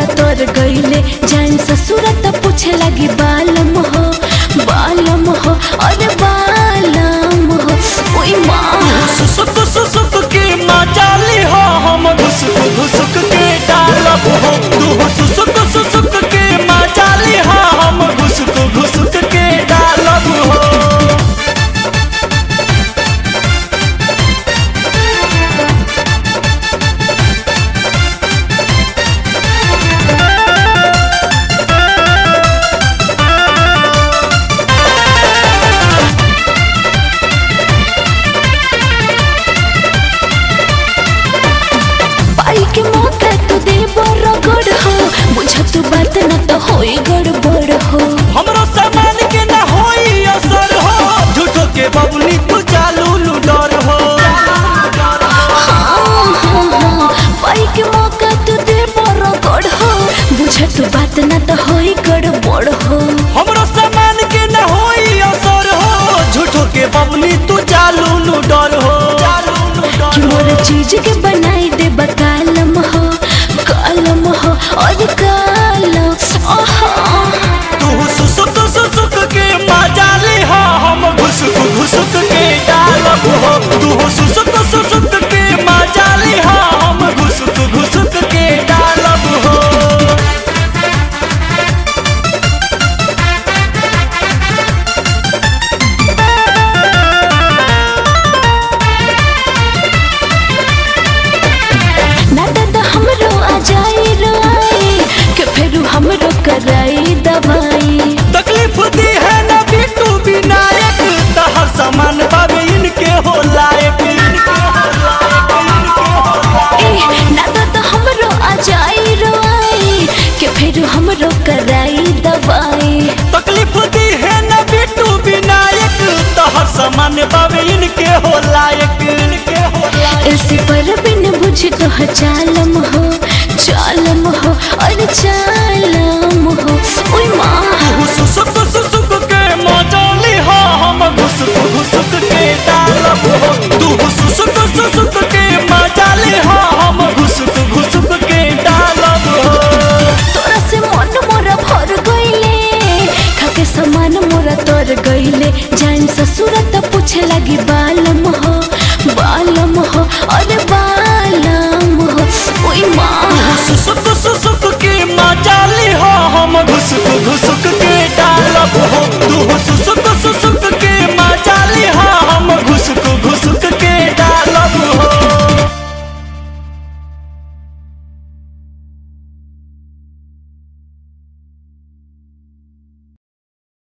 तोर गईले जान ससुर त पूछे लगी बालम हो बालम हो अरे बालम हो ओई माँ सुसुक सुसुक के मचाली हो हम घुसुक घुसुक के डालब हो तू सुसुक सुसुक के मचाली हो हम घुसुक घुसुक के डालब हो पाई के मौका तू दे बड़ गड़ हो बुझ तू बात न तो होई गड़बड़ हो हमरो सामान के ना होई असर हो झूठो के बबुली तू चालू लुडर हो पाई के मौका तू दे बड़ गड़ हो बुझ तू बात न तो होई गड़बड़ हो हमरो सामान के ना होई असर हो झूठो के बबुली तू चालू लुडर हो कि मोर चीज के बनाई दे बकालम हो कालम हो और कालम ओहो तू सुसुक सुसुक के मजाली हो हम घुसुक घुसुक के डालब हो तू सुसुक सुसुक के मजाली हो हम घुसुक घुसुक के डालब हो ना दादा हमरो आ जाई रोई के फेरू हमरो कराई दवाई तकलीफ दी है ना बिट्टू विनायक तहर सामान बाबे इनके हो लायक इनके हो लायक, इनके हो लायक। ए ना दादा हमरो आ जाई रोई के फेरू हमरो कराई दवाई तकलीफ दी है ना बिट्टू विनायक तहर सामान बाबे इनके हो लायक इनके हो लायक ऐसे पर बिन बुझ तो ह चालम हो चालम हो और चालम हो ओई माँ सुसुक सुसुक के मजाली हो हम घुसुक घुसुक के डालब हो तू सुसुक सुसुक के मजाली हो हम घुसुक घुसुक के डालब हो तोरा से मन मोरा भर गईले खाके समान मोरा तोर गईले जान ससुर त पूछे लगी बा